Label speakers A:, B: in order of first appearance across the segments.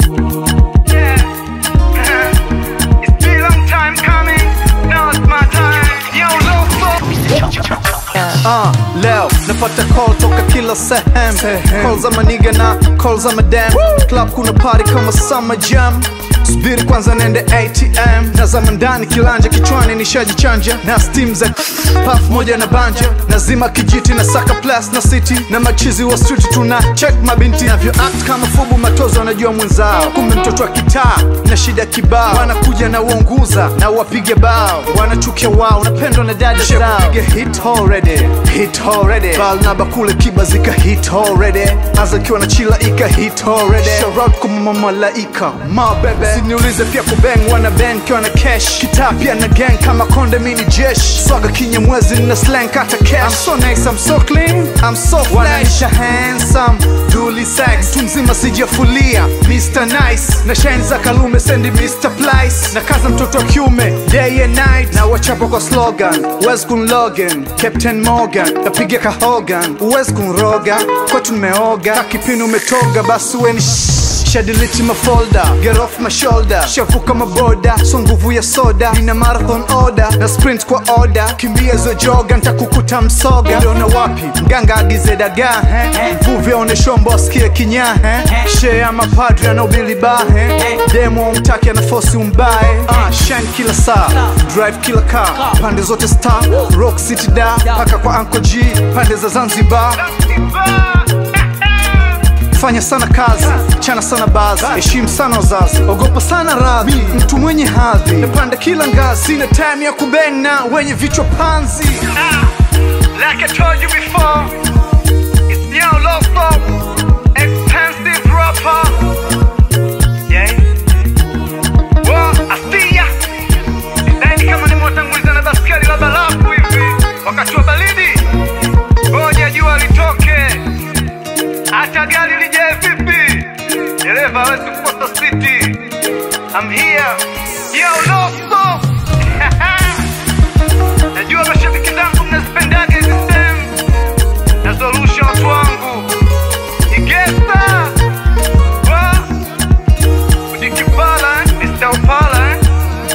A: Yeah. it's been a long time coming. Now it's my time. Yo, Loco.
B: Uh, leo napata call toka kila sehemu call za maniga na call za madam club kuna party kama summer jam subiri kwanza nende atm nazama ndani kilanja kichwani nishajichanja na steam za paf moja na banja nazima kijiti na saka plus na city na machizi wa street tuna check mabinti navyo act kama fubu matozo wanajua mwenzao kumbe mtoto wa kitaa na shida kibao wanakuja na uonguza na wapige bao wanachukia wao napendwa na dada zao Piga hit already hit already bal na bakule kiba zika hit already aza kiwa na chila ika hit already shout out kwa mama malaika ma bebe siniulize pia kubeng wana bang kiwa na cash kitaa pia na gang kama konde mini jesh swaga kinya mwezi na slang kata cash I'm so nice I'm so clean I'm so fresh wanaisha handsome duli sex tu mzima sijafulia Mr Nice na shine za kalume sendi Mr Plice na kaza mtoto wa kiume day and night na wachapa kwa slogan Wes kun Logan Captain Morgan napiga ka Hogan Wes kun roga kwetu nimeoga kakipini umetoga basi weni shadiliti mafolda get off my shoulder shavuka maboda so nguvu ya soda nina marathon order na sprint kwa order kimbia zo joga ntakukuta msoga uliona wapi mganga agize dagaa eh? mvuvi aone shombo asikie kinyaa eh? shee ama padri anaubili bahe demo umtaki ana fosi umbae ah, shine kila saa drive kila car pande zote star rock city da paka kwa anko g pande za zanzibar fanya sana kazi chana sana bazi heshimu sana wazazi ogopa sana radhi mtu mwenye hadhi napanda kila ngazi sina time ya kubeng na wenye vichwa panzi
A: Like I told you before, it's Neo Loco, expensive rapper. Yeah. Wa Asia. Sidhani kama nimewatanguliza na baskeli la barafu hivi wakati wa baridi. Ngoja jua litoke, hata gari lijae vipi, dereva hawezi kukosa siti. I'm here. Yo, Loco. Najua mashabiki zangu mnazipendaga hizi sehemu nazorusha watu wangu Igesta wa Udikipala Mr. Opala eh?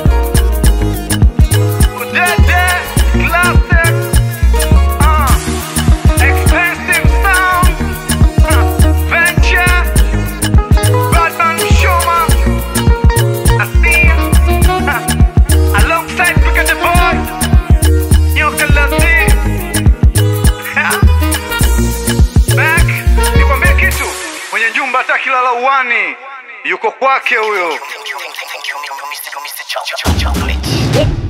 A: Udete Classic uh, Expensive Sound uh, Venture Batman Shoma Asia uh, Alongside Pick the Boy Nyoka Lazi Back nikwambie kitu mwenye jumba hata kilala uwani yuko kwake huyo
C: Thank you, Mr. Mr. Chocolate.